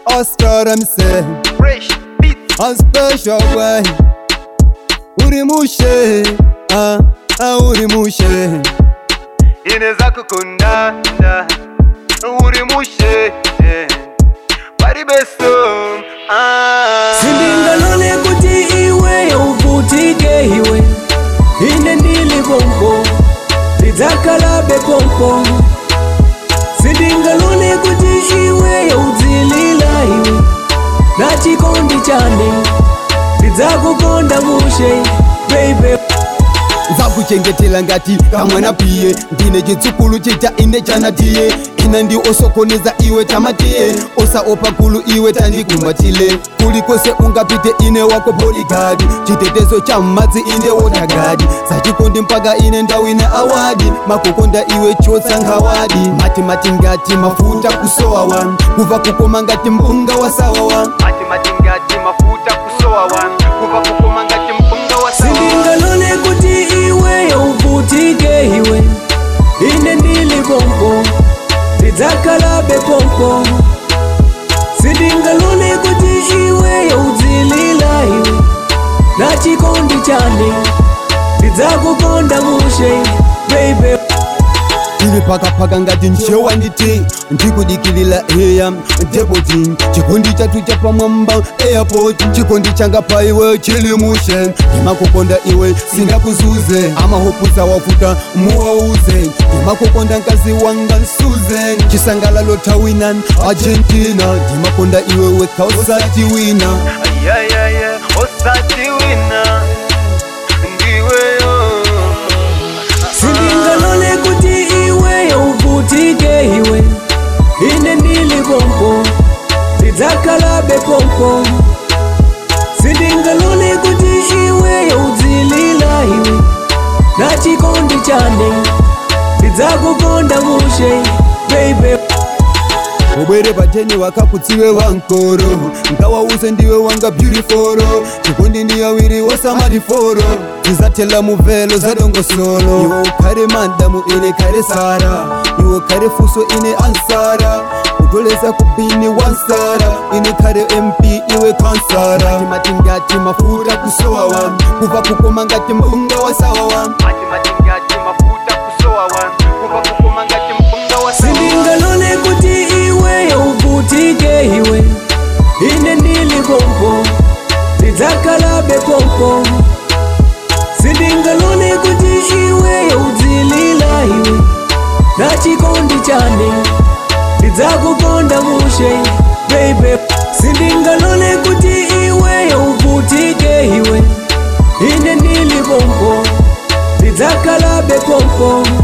Oscar mse Fresh beat a special way uri mushe ah, ah, uri mushe ineza kukundanda uri mushe bari beso ah. sindingalole kuti iwe uvutike iwe ine ndili pompo ndidzakalabe pompo sindingalole kuti iwe udzilila iwe na chikondi chane ndidzakukonda mushe baby nzakuchengetela ngati kamwana piye ndine chitsukulu chita ine chanatiye ina ndi osokoneza iwe tamatiye osaopa gulu iwe tandikumbatile kulikose ungapite ine wako boligadi chitetezo cha mmadzi inde wotagadi sachikondi mpaka ine ndawine awadi makukonda iwe chotsa nkhawadi mati mati ngati mafuta kusowa wan kuva kukoma ngati mpunga wa sawa wan mati mati ngati mafuta kusowa wan kuva kukoma ngati mpunga wa sawa sindingalole kuti iwe uvutike iwe ine ndili pompo ndidzakalabe pompo sindingalole kuti iwe udzilila iwe na chikondi chane ndidzakukonda mushe baby ine pakapaka ngati nchewa nditi ndikudikilila eya depoti chikondi chatu chapamwamba airport chikondi changa pa iwe chili mushe ndimakukonda iwe singakuzuze amahopuza wafuta muwauze ndimakukonda nkazi wanga nsuze chisangalalo tawina argentina ndimakonda iwe weka usati wina ayayaya osati wina ndiweyo sindingalole kuti iwe uvutike iwe ine ndili pompo ndidzakalabe pompo sindingalole kuti iwe udzilila iwe na chikondi chane ndidzakukonda mushe baby ubwere pateni wakakutsiwe wankoro nkawauze ndiwe wanga beautiful chikondi ndi awiri wasamadiforo tizatela muvelo zadongosolo iwe ukhale madamu ine khale sara iwe khale fuso ine ansara kutoleza kubini wansara ine khale mp iwe kansara mati ngati mafuta kusowa wam kuva kukoma ngati mpunga wa sawa wam mati mati ngati mafuta kusowa wan kuva kukoma ngati mpunga wa sawa sindingalole kuti iwe uvutike iwe ine ndili pompo ndidzakalabe pompo sindingalole kuti iwe udzilila iwe na chikondi chane ndidzakukonda mushe baby sindingalole kuti iwe uvutike iwe ine ndili pompo ndidzakalabe pompo